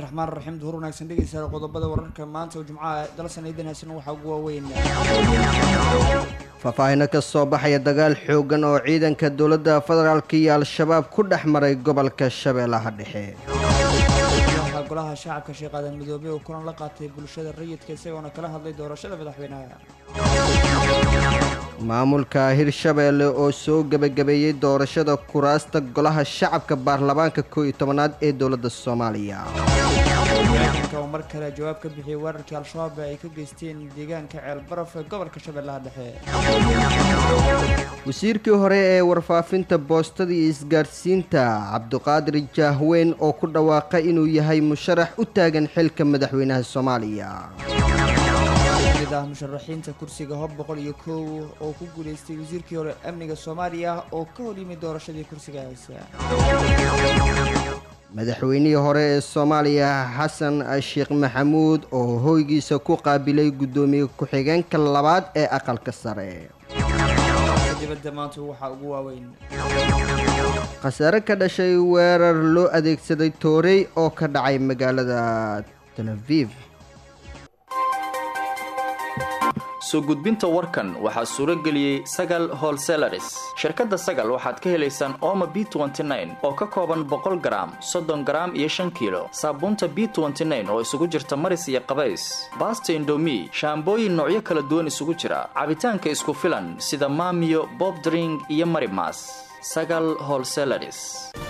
raxmaan raxiim duhur wanaagsan dhegeystayaal qodobada wararka maanta oo jumcaha dalsan idan haysan waxaa ugu waaweyn faahfaahino ka soo baxaya dagaal xooggan oo ciidanka dowladda federaalk iyo al-shabaab ku dhex maray gobolka shabeellaha dhexe madaxa golaha shacabka sheekh aadan midoobey oo kulan la qaatay bulshada rayidka isagoona kala hadlay doorashada madaxweynaha maamulka hirshabeelle oo soo gebagabeeyey doorashada kuraasta golaha shacabka baarlamaanka koo iyo tobanaad ee dowladda soomaaliya ciidanka oo mar kale jawaab ka bixiyey weerarkii al-shabaab ay ka geysteen deegaanka ceelbaraf ee gobolka shabeellaha dhexe wasiirkii hore ee warfaafinta boostada iyo isgaadhsiinta cabdiqaadir jaahweyn oo ku dhawaaqay inuu yahay musharax u taagan xilka madaxweynaha soomaaliya mid ah musharaxiinta kursiga hob boqol iyo kow oo ku guuleystay wasiirkii hore amniga soomaaliya oo ka hor yimid doorashadii kursigaas madaxweynihii hore ee soomaaliya xasan sheekh maxamuud oo hoygiisa ku qaabilay guddoomiye ku-xigeenka labaad ee aqalka sare dibadda maanta waxaa ugu waaweyn khasaare ka dhashay weerar loo adeegsaday toorey oo ka dhacay magaalada tel aviv soo gudbinta warkan waxaa suuro geliyey sagal holselaris shirkadda sagal waxaad ka helaysaan ooma b oo ka kooban boqol garaam soddon garaam iyo shan kiilo saabuunta b oo isugu jirta maris iyo qabays baasta indomi shaambooyin noocyo kala duwan isugu jira cabitaanka isku filan sida maamiyo bobdring iyo marimas sagal holselaris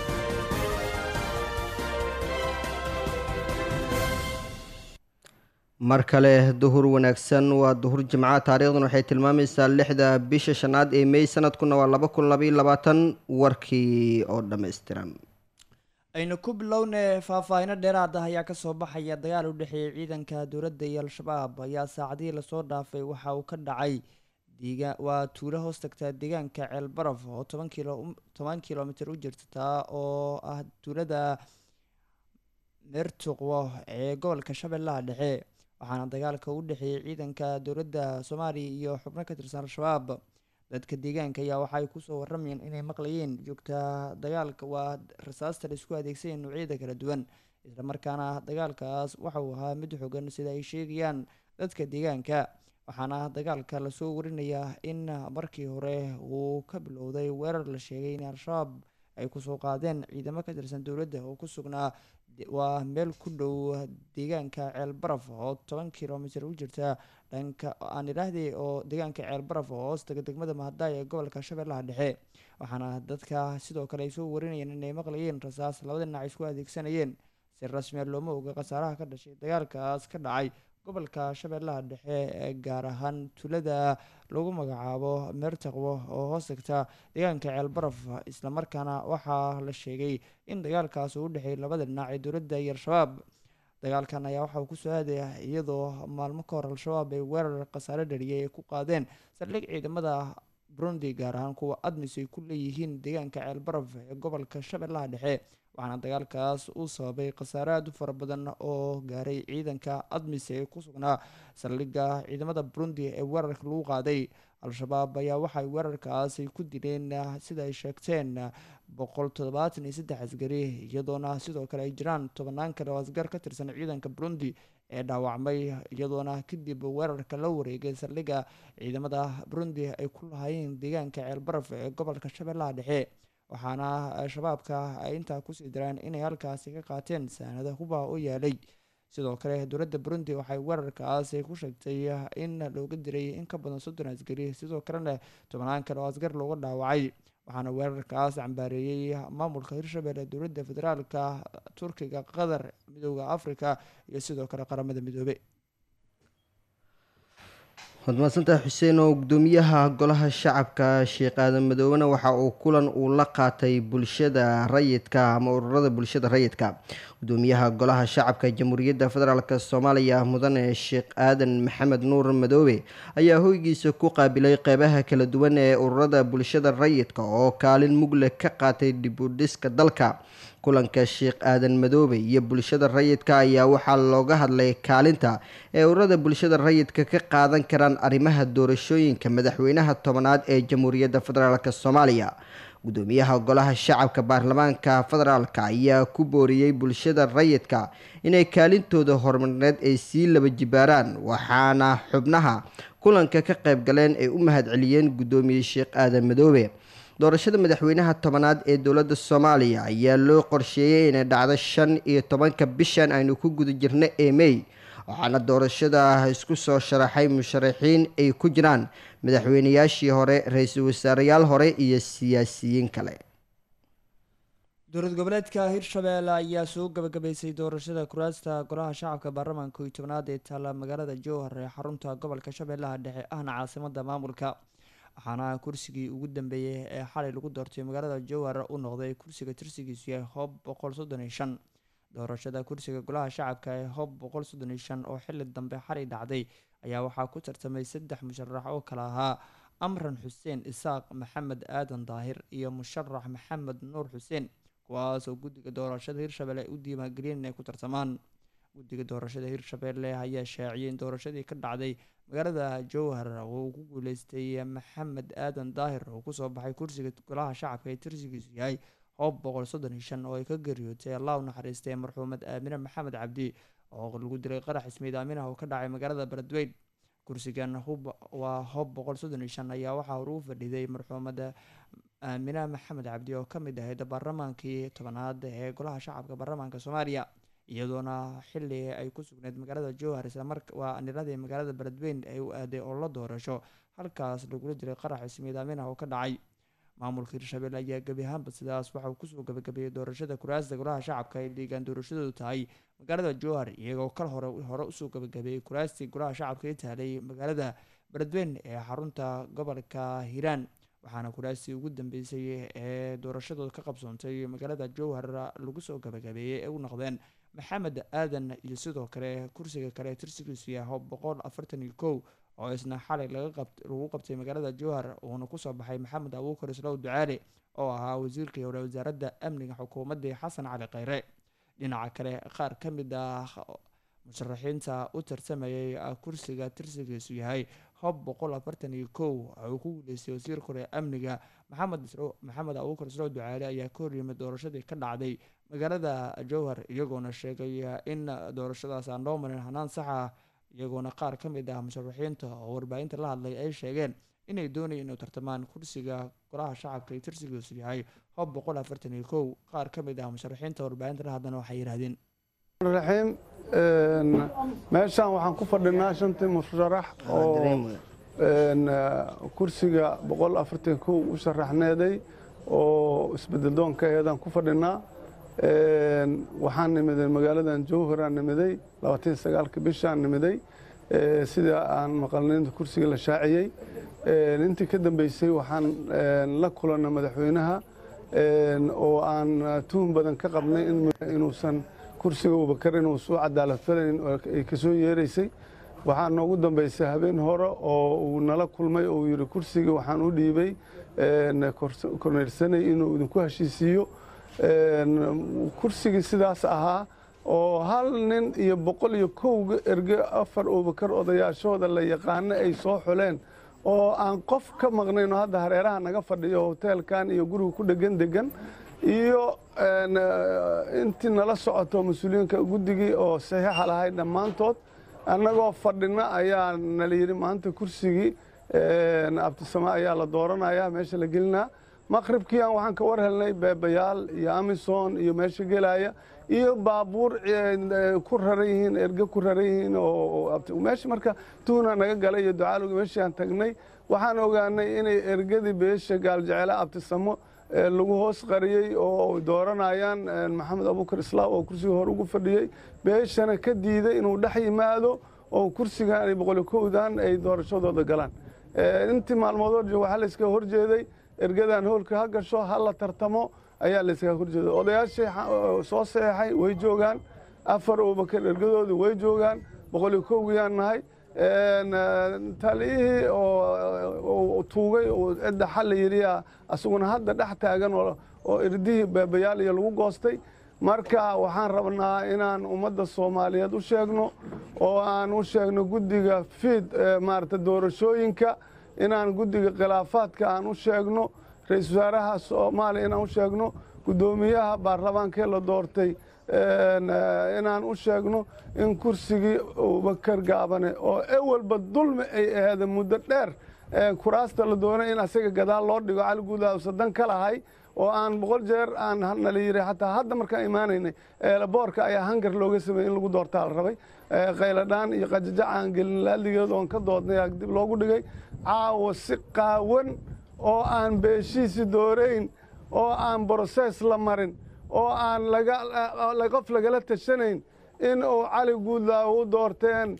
mar kale duhur wanaagsan waa duhur jimca taariikhdan waxay tilmaamaysaa lixda bisha shanaad ee mey sanadkuna waa laba kun labaiyo labaatan warkii oo dhammaystiran aynu ku bilowne faahfaahino dheeraad ah ayaa kasoo baxaya dagaal u dhexeeyay ciidanka dowladda iyo al-shabaab ayaa saacadihii lasoo dhaafay waxa uu ka dhacay diga waa tuulo hoos tagtaa deegaanka ceelbaraf oo toban kilo toban kilomitr u jirta taa oo ah tuulada meertuqwo ee gobolka shabeellaha dhexe waxaana dagaalka u dhexeeyey ciidanka dowladda soomaaliya iyo xubno ka tirsan al-shabaab dadka deegaanka ayaa waxaay kusoo waramayeen inay maqlayeen joogta dagaalka waa rasaasta la isku adeegsanaya noocyada kala duwan islamarkaana dagaalkaas waxa uu ahaa mid xogan sida ay sheegayaan dadka deegaanka waxaana dagaalka lasoo warinayaa in markii hore uu ka bilowday weerar la sheegay in al-shabaab ay kusoo qaadeen ciidamo ka tirsan dowladda oo ku sugnaa waa meel ku dhow deegaanka ceelbaraf oo toban kilomitr u jirta dhanka aan idhaahday oo deegaanka ceelbaraf oo hoostaga degmada mahadaay ee gobolka shabeellaha dhexe waxaana dadka sidoo kale ay soo warinayeen inay maqlayeen rasaas labada dhinac isku adeegsanayeen si rasmiya looma oga khasaaraha ka dhashay dagaalkaas ka dhacay gobolka shabeellaha dhexe ee gaar ahaan tulada lagu magacaabo meertaqwo oo hoos tagta deegaanka ceelbaraf islamarkaana waxaa la sheegay in dagaalkaas uu u dhexeeyay labada dhinac ee dowladda iyo al-shabaab dagaalkan ayaa waxauu kusoo aadaya iyadoo maalmo ka hor al-shabaab ay weerar khasaare dhariyay ay ku qaadeen saldhig ciidamada burundi gaar ahaan kuwa admis ay ku leeyihiin deegaanka ceelbaraf ee gobolka shabeellaha dhexe waxaana dagaalkaas uu sababay khasaare aad u fara badan oo gaaray ciidanka admis ee ku sugnaa saldhigga ciidamada burundi ee weerarka lagu qaaday al-shabaab ayaa waxay weerarkaas ay ku dileen sida ay sheegteen boqol toddobaatan iyo saddex asgari iyadoona sidoo kale ay jiraan tobannaan kale oo asgar ka tirsan ciidanka burundi ee dhaawacmay iyadoona kadib weerarka la wareegay saldhigga ciidamada burundi ay ku lahaayeen deegaanka ceelbaraf ee gobolka shabeellaha dhexe waxaana shabaabka ay intaa kusii dareen inay halkaasi ka qaateen saanada huba u yaalay sidoo kale dowladda burundi waxay weerarkaas ku sheegtay in looga diray in ka badan soddon asgari sidoo kalena tobnaan kale oo asgar looga dhaawacay waxaana weerarkaas cambaareeyey maamulka hirshabelle dowladda federaalka turkiga qatar midooda africa iyo sidoo kale qaramada midoobe waad mahadsantahay xuseen oo gudoomiyaha golaha shacabka sheekh aadan madoobena waxa uu kulan uu la qaatay bulshada rayidka ama ururada bulshada rayidka gudoomiyaha golaha shacabka jamhuuriyadda federaalk soomaaliya mudane sheekh aadan maxamed nuur madoobe ayaa hoygiisa ku qaabilay qeybaha kala duwan ee ururada bulshada rayidka oo kaalin mugle ka qaatay dibudhiska dalka kulanka sheekh aadan madoobe iyo bulshada rayidka ayaa waxaa looga hadlay kaalinta ee ururada bulshada rayidka ka qaadan karaan arrimaha doorashooyinka madaxweynaha tobanaad ee jamhuuriyadda federaalk soomaaliya gudoomiyaha golaha shacabka baarlamaanka federaalka ayaa ku booriyey bulshada rayidka inay kaalintooda horumarineed ay sii laba jibaaraan waxaana xubnaha kulanka ka qayb galeen ay u mahadceliyeen gudoomiye sheekh aadan madoobe doorashada madaxweynaha tobanaad ee dowladda soomaaliya ayaa loo qorsheeyey inay dhacdo shan iyo tobanka bishan aynu ku guda jirno ee mey waxaana doorashada isku soo sharaxay musharaxiin ay ku jiraan madaxweynayaashii hore ra-iisul wasaareyaal hore iyo siyaasiyiin kale dowlad goboleedka hirshabeelle ayaa soo gabagabaysay doorashada kuraasta golaha shacabka baarlamaanka iyo tobnaad ee taalla magaalada jowhar ee xarunta gobolka shabeellaha dhexe ahna caasimada maamulka waxaana kursigii ugu dambeeyey ee xalay lagu doortay magaalada jowhar u noqday kursiga tirsigiisu yahay hoob boqol soddon iyo shan doorashada kursiga golaha shacabka ee hoob boqol soddon iyo shan oo xili dambe xalay dhacday ayaa waxaa ku tartamay saddex musharax oo kale ahaa amran xuseen isaaq maxamed aadan daahir iyo musharax maxamed nuur xuseen kuwaas oo guddiga doorashada hirshabelle ay u diiwaangeliyeen inay ku tartamaan guddiga doorashada hirshabelle ayaa shaaciyay in doorashadii ka dhacday magaalada jowhar uu ku guuleystay maxamed aadan daahir oo kusoo baxay kursiga golaha shacabka ee tirsigiisu yahay hoob boqol soddon iyo shan oo ay ka geeriyootay allah u naxariistay marxuumad aamine maxamed cabdi oo lagu dilay qarax ismiid aaminah oo ka dhacay magaalada beledweyn kursigan hub waa hoob boqol soddon iyo shan ayaa waxaa hore u fadhiday marxuumada aamina maxamed cabdi oo kamid ahayd baarlamaankii tobanaad ee golaha shacabka baarlamaanka soomaaliya iyadoona xili ay ku sugneyd magaalada jowhar islamar waa niradii magaalada beledweyn ay u aaday oo la doorasho halkaas lagula jiray qarax ismiid aaminah oo ka dhacay maamulka hirshabelle ayaa gebi ahaanba sidaas waxauu kusoo gabagabeeyey doorashada kuraasta golaha shacabka ay deegaan doorashadoodu tahay magaalada jowhar iyagoo kal hore hore usoo gabagabeeyey kuraastii golaha shacabka ee taalay magaalada beledweyn ee xarunta gobolka hiiraan waxaana kuraastii ugu dambeysay ee doorashadooda ka qabsoontay magaalada jowhar lagu soo gabagabeeyey ee u noqdeen maxamed aadan iyo sidoo kale kursiga kale tirsigiisu yahay boqol afartan iyo kow oo isna xalay lagu qabtay magaalada jowhar uuna kusoo baxay maxamed abuukar islow ducaale oo ahaa wasiirkii hore wasaaradda amniga xukuumaddii xasan cali kheyre dhinaca kale qaar ka mid ah musharaxiinta u tartamayay kursiga tirsigiisu yahay hob boqol afartan iyo kow uu ku guuleystay wasiirka hore amniga maxamed maxamed abuukar islow ducaale ayaa ka horyimid doorashadii ka dhacday magaalada jowhar iyagoona sheegay in doorashadaas aan loo marin hanaan sax ah iyagoona qaar ka mid ah musharaxiinta oo warbaahinta la hadlay ay sheegeen inay doonayeen inuu tartamaan kursiga golaha shacabka ee tirsigiisu yahay hob boqol afartan iyo kow qaar ka mid ah musharaxiinta warbaahinta la hadlana waxay yidhahdeen raxiim meeshaan waxaan ku fadhinaa shantii musharax oo kursiga boqol afartan kow u sharaxneeday oo isbedeldoonka eedaan ku fadhinaa waxaan nimiday magaaladan jowharaan nimiday labaatan sagaalka bishaan nimiday sida aan maqalnaynta kursiga la shaaciyey intii ka dambeysay waxaan la kulannay madaxweynaha oo aan tuhun badan ka qabnay inuusan kursiga abubakar inuu soo cadaalad falayn ay ka soo yeeraysay waxaa noogu dambeysay habeen hore oo uu nala kulmay oo uu yidhi kursiga waxaan u dhiibay korneyrsanay inuu idinku heshiisiiyo kursigii sidaas ahaa oo hal nin iyo boqol iyo kowga erge afar abubakar odayaashooda la yaqaano ay soo xuleen oo aan qof ka maqnayn oo hadda hareeraha naga fadhiyo hoteelkan iyo guriga ku dhegan degan iyo intii nala socoto mas-uuliyiinka guddigii oo saxiixa lahayd dhammaantood annagoo fadhina ayaa nala yidhi maanta kursigii abtisama ayaa la dooranaya meesha la gelinaa maqribkii aan waxaan ka war helnay beebayaal iyo amison iyo meesha gelaya iyo baabuur ku raran yihiin erge ku raran yihiin meesha marka tuuna naga galay iyo ducaalowgi meeshii aan tagnay waxaan ogaanay inay ergadii beesha gaaljecele abtisamo lagu hoos qariyey oo dooranayaan maxamed abuukar islaam oo kursiga hore ugu fadhiyey beeshana ka diiday inuu dhex yimaado oo kursigan boqoli kowdan ay doorashadooda galaan intii maalmood waxaa layskaga horjeeday ergadan hoolka ha gasho ha la tartamo ayaa layskaga horjeeday odayaashii soo saxeexay way joogaan afar abubakar ergadoodii way joogaan boqoli kowgiyaan nahay taliyihii oo tuugay oo cidda xalla yidhiya asaguna hadda dhex taagan oo irdihii beebayaal iyo lagu goostay marka waxaan rabnaa inaan ummadda soomaaliyeed u sheegno oo aan u sheegno guddiga fiid maarata doorashooyinka inaan guddiga khilaafaadka aan u sheegno ra-iisul wasaaraha soomaaliya inaan u sheegno guddoomiyaha baarlamaankee la doortay inaan u sheegno in kursigii abubakar gaabane oo ewalba dulmi ay aheeda muddo dheer kuraasta la doonay in asaga gadaal loo dhigo cali guudlaaw sadan ka lahay oo aan boqol jeer aan nala yiri xataa hadda markaan imaanaynay boorka ayaa hangar looga sameeyey in lagu doortaa la rabay qayladhaan iyo qajajac aan gelin laaligeed oon ka doodnay dib loogu dhigay caawa si qaawan oo aan beeshiisi doorayn oo aan brosees la marin oo aan qof lagala tashanayn in uu cali guudlaaw u doorteen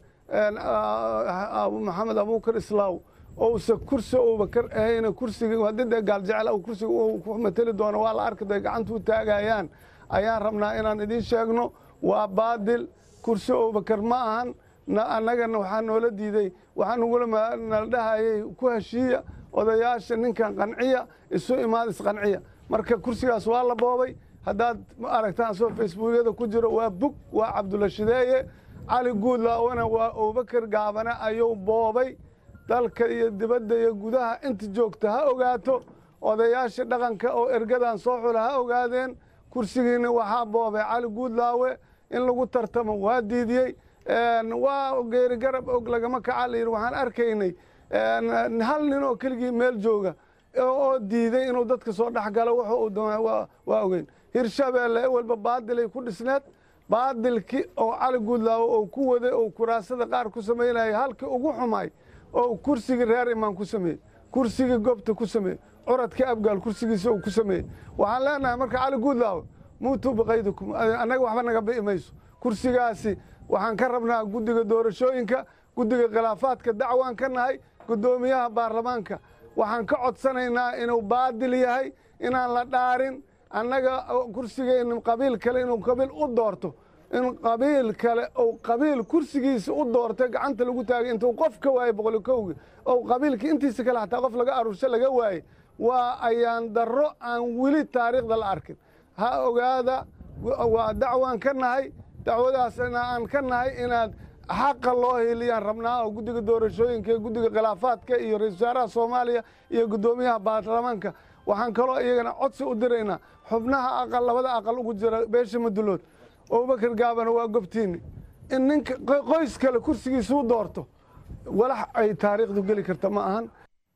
maxamed abuukar islaaw ousa kursi abubakar ahayna kursiga haddii dee gaaljecel kursiga uu ku mateli doono waa la arki day gacanta u taagayaan ayaan rabnaa inaan idiin sheegno waa baadil kursi abubakar ma ahan annagana waxaa noola diiday waxaa nagula nala dhahayay ku heshiiya odayaasha ninkan qanciya isu imaad isqanciya marka kursigaas waa la boobay haddaad aragtaan soo facebookyada ku jiro waa bug waa cabdulla shideeye cali guudlaawana waa abubakar gaabane ayuu boobay dalka iyo dibadda iyo gudaha inta joogta ha ogaato odayaasha dhaqanka oo ergadan soo xula ha ogaadeen kursigiina waxaa boobay cali guudlaawe in lagu tartamo waa diidiyey waa geeri garab og lagama kaca la yidhi waxaan arkaynay hal nin oo keligii meel jooga oo diiday inuu dadka soo dhex galo wuxuu uu doonaa waa ogeyn hirshabeelle ewalba baadilay ku dhisneed baadilkii oo cali guudlaawe oo ku waday oo kuraasada qaar ku samaynaya halkii ugu xumay oo kursigii reer imaan ku sameeyey kursigii gobta ku sameeyey curadkii abgaal kursigiisa uu ku sameeyey waxaan leenahay marka cali guudlaawe muutuu biqaydikum annaga waxba naga bi'i mayso kursigaasi waxaan ka rabnaa guddiga doorashooyinka guddiga khilaafaadka dacwaan ka nahay guddoomiyaha baarlamaanka waxaan ka codsanaynaa inuu baadil yahay inaan la dhaarin annaga kursigeenna qabiil kale inuu qabiil u doorto in qabiil kale ou qabiil kursigiisa u doortay gacanta lagu taagay intuu qof ka waayey boqoli kowgi ou qabiilkii intiisa kale xataa qof laga aruursho laga waayey waa ayaan darro aan weli taariikhda la arkin ha ogaada waa dacwaan ka nahay dacwadaasna aan ka nahay inaad xaqa loo heliyaan rabnaa oo guddiga doorashooyinka iyo guddiga khilaafaadka iyo ra-isul wasaaraha soomaaliya iyo guddoomiyaha baarlamaanka waxaan kaloo iyagana codsi u diraynaa xubnaha aqal labada aqal ugu jira beesha madulood abubakar gaabana waa gobtiini in ninka qoys kale kursigiisuu doorto walax ay taariikhdu geli karta ma ahan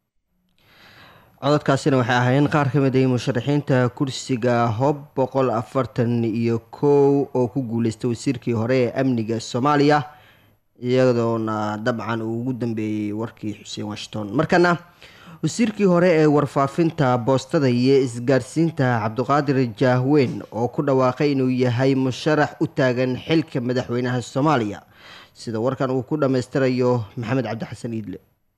cododkaasina waxay ahaayeen qaar ka mid ay musharaxiinta kursiga hob boqol afartan iyo kow oo ku guuleystay wasiirkii hore ee amniga soomaaliya iyadoona dabcan uu ugu dambeeyey warkii xuseen washington markana wasiirkii hore ee warfaafinta boostada iyo isgaarsiinta cabdiqaadir jaahweyn oo ku dhawaaqay inuu yahay musharax u taagan xilka madaxweynaha soomaaliya sida warkan uu ku dhammaystirayo maxamed cabdixasan iidle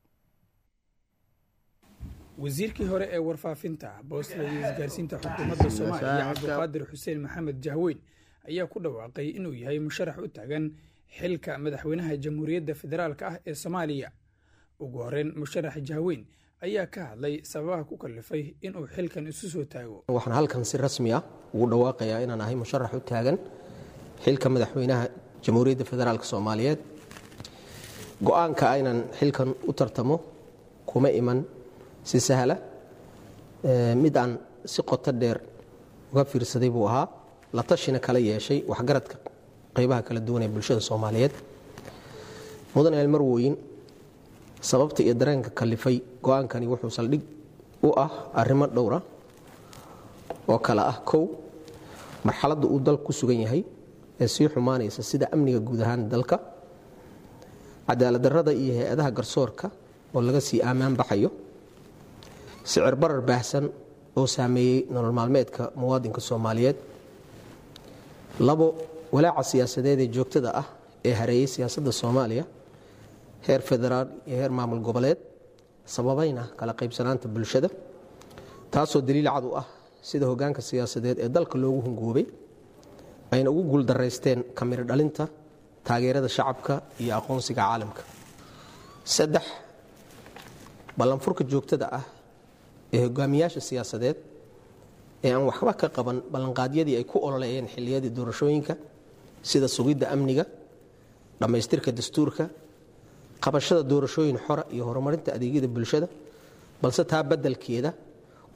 wasiirkii hore ee warfaafinta boostada iyo isgaarsiinta xukuumadda soomaaliya cabdiqaadir xuseen maxamed jahweyn ayaa ku dhawaaqay inuu yahay musharax u taagan xilka madaxweynaha jamhuuriyadda federaalk ah ee soomaaliya ugu horeyn musharax jahweyn ayaa ka hadlay sababaha ku kalifay inuu xilkan isu soo taago waxaan halkan si rasmi ah ugu dhawaaqayaa inaan ahay musharax u taagan xilka madaxweynaha jamhuuriyadda federaalk soomaaliyeed go-aanka aynan xilkan u tartamo kuma iman si sahla mid aan si qoto dheer uga fiirsaday buu ahaa la tashina kala yeeshay waxgaradka qaybaha kala duwan ee bulshada soomaaliyeed mudan eelmarwooyin sababta iyo dareenka kalifay go-aankani wuxuu saldhig u ah arrimo dhowra oo kale ah kow marxaladda uu dalku ku sugan yahay ee sii xumaanaysa sida amniga guud ahaan dalka cadaaladdarrada iyo hay-adaha garsoorka oo laga sii aamaan baxayo sicir barar baahsan oo saameeyey nolol maalmeedka muwaadinka soomaaliyeed labo walaaca siyaasadeed ee joogtada ah ee hareeyey siyaasadda soomaaliya heer federaal iyo heer maamul goboleed sababayna kala qaybsanaanta bulshada taasoo daliil cad u ah sida hogaanka siyaasadeed ee dalka loogu hungoobay ayna ugu guuldaraysteen kamiro dhalinta taageerada shacabka iyo aqoonsiga caalamka saddex ballanfurka joogtada ah ee hogaamiyaasha siyaasadeed ee aan waxba ka qaban ballanqaadyadii ay ku ololeeyeen xilliyadii doorashooyinka sida sugidda amniga dhammaystirka dastuurka qabashada doorashooyin xora iyo horumarinta adeegyada bulshada balse taa beddelkeeda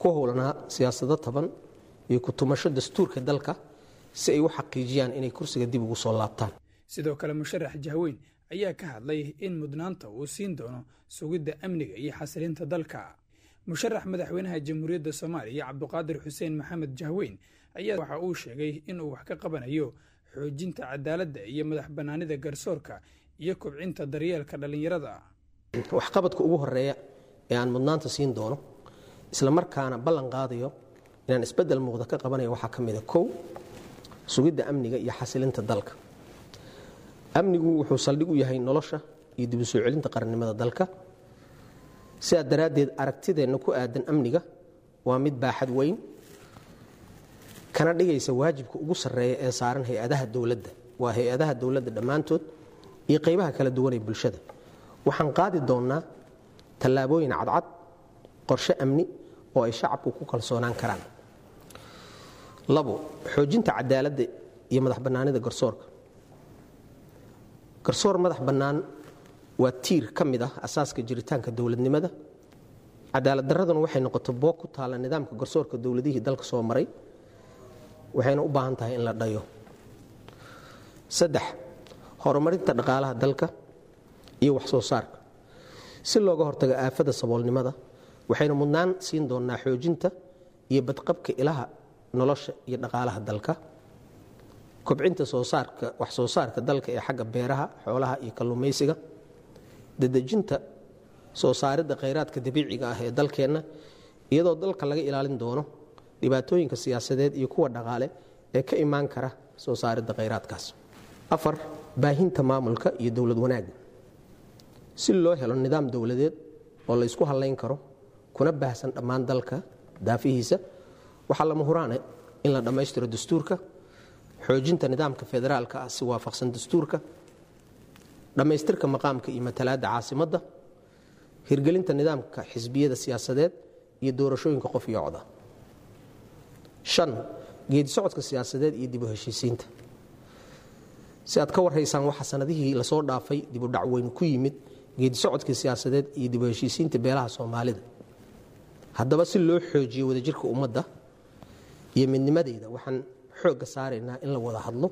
ku howlanaa siyaasado taban iyo ku-tumasho dastuurka dalka si ay u xaqiijiyaan inay kursiga dib ugu soo laabtaan sidoo kale musharax jahweyn ayaa ka hadlay in mudnaanta uu siin doono sugidda amniga iyo xasilinta dalka musharax madaxweynaha jamhuuriyadda soomaaliya cabduqaadir xuseen maxamed jahweyn ayaa waxa uu sheegay inuu wax ka qabanayo xoojinta cadaaladda iyo madax bannaanida garsoorka iyo kobcinta daryeelka dhallinyarada waxqabadka ugu horeeya ee aan mudnaanta siin doono isla markaana ballan qaadayo inaan isbeddel muuqda ka qabanayo waxaa ka mida kow sugidda amniga iyo xasilinta dalka amnigu wuxuu saldhig u yahay nolosha iyo dib u soo celinta qarannimada dalka sidaa daraaddeed aragtideenna ku aadan amniga waa mid baaxad weyn kana dhigaysa waajibka ugu sarreeya ee saaran hay-adaha dowladda waa hay-adaha dowladda dhammaantood iyo qaybaha kala duwan ee bulshada waxaan qaadi doonnaa tallaabooyin cadcad qorshe amni oo ay shacabku ku kalsoonaan karaan labo xoojinta cadaaladda iyo madax bannaanida garsoorka garsoor madax bannaan waa tiir ka mid ah asaaska jiritaanka dowladnimada cadaalad darraduna waxay noqoto boog ku taalla nidaamka garsoorka dowladihii dalka soo maray waxayna u baahan tahay in la dhayo saddex horumarinta dhaqaalaha dalka iyo wax soo saarka si looga hortago aafada saboolnimada waxaynu mudnaan siin doonnaa xoojinta iyo badqabka ilaha nolosha iyo dhaqaalaha dalka kobcinta soo saarka wax soo saarka dalka ee xagga beeraha xoolaha iyo kalluumaysiga dadejinta soo saaridda khayraadka dabiiciga ah ee dalkeenna iyadoo dalka laga ilaalin doono dhibaatooyinka siyaasadeed iyo kuwa dhaqaale ee ka imaan kara soo saaridda khayraadkaas afar baahinta maamulka iyo dowlad wanaagga si loo helo nidaam dowladeed oo la ysku hallayn karo kuna baahsan dhammaan dalka daafihiisa waxaa lama huraane in la dhammaystiro dastuurka xoojinta nidaamka federaalka ah si waafaqsan dastuurka dhammaystirka maqaamka iyo matalaadda caasimadda hirgelinta nidaamka xisbiyada siyaasadeed iyo doorashooyinka qof iyo cod ah shan geedi socodka siyaasadeed iyo dib u heshiisiinta si aad ka warhaysaan waxaa sanadihii lasoo dhaafay dibu dhacweyn ku yimid geedi socodkii siyaasadeed iyo dib u heshiisiinta beelaha soomaalida haddaba si loo xoojiyo wadajirka ummadda iyo midnimadeeda waxaan xoogga saaraynaa in la wada hadlo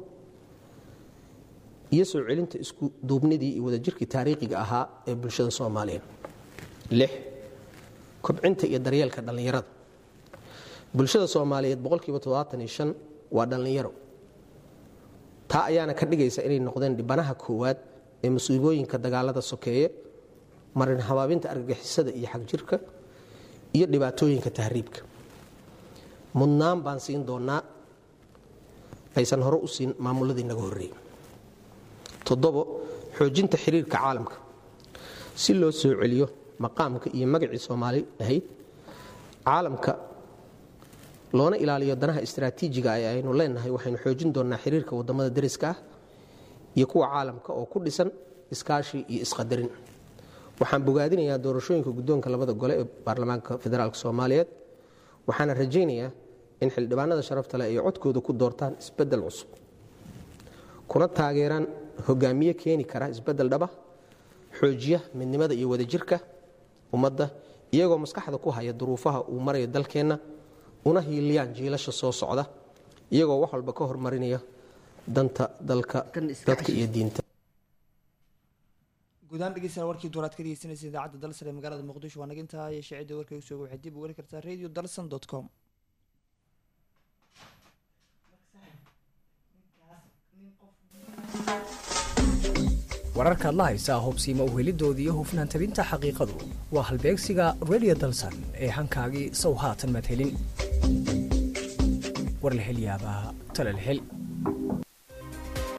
iyo soo celinta isku duubnidii iyo wadajirkii taariikhiga ahaa ee bulshada soomaaliya lix kobcinta iyo daryeelka dhallinyarada bulshada soomaaliyeed boqolkiiba toddobaatan iyo shan waa dhallinyaro taa ayaana ka dhigaysa inay noqdeen dhibanaha koowaad ee musiibooyinka dagaalada sokeeye marin habaabinta argagixisada iyo xagjirka iyo dhibaatooyinka tahriibka mudnaan baan siin doonnaa aysan hore u siin maamuladii naga horreeyey toddobo xoojinta xiriirka caalamka si loo soo celiyo maqaamka iyo magacii soomaali ahayd caalamka loona ilaaliyo danaha istraatiijiga ee aynu leenahay waxaynu xoojin doonnaa xiriirka waddamada dariska ah iyo kuwa caalamka oo ku dhisan iskaashi iyo isqadarin waxaan bogaadinayaa doorashooyinka guddoonka labada gole ee baarlamaanka federaalk soomaaliyeed waxaana rajaynayaa in xildhibaanada sharafta leh ay codkooda ku doortaan isbeddel cusub kuna taageeraan hogaamiye keeni kara isbeddel dhaba xoojiya midnimada iyo wadajirka ummadda iyagoo maskaxda ku haya duruufaha uu marayo dalkeenna una hiiliyaan jiilasha soo socda iyagoo wax walba ka hormarinaya danta dalka dadka iyo diinta guudahaan dhegeystayaal warkii duuraad ka dhegeysanaysa idaacadda dalsan ee magaalada muqdisho waa nagintaa iyo shaacidda warkay usoo waxay dib u weli kartaa radio dalsan dot com wararkaad la haysaa hubsiima uhelidooda iyo hufnaan tabinta xaqiiqadu waa halbeegsiga radio dalsan ee hankaagii sow haatan madhelin war la hel yaabaa talal hel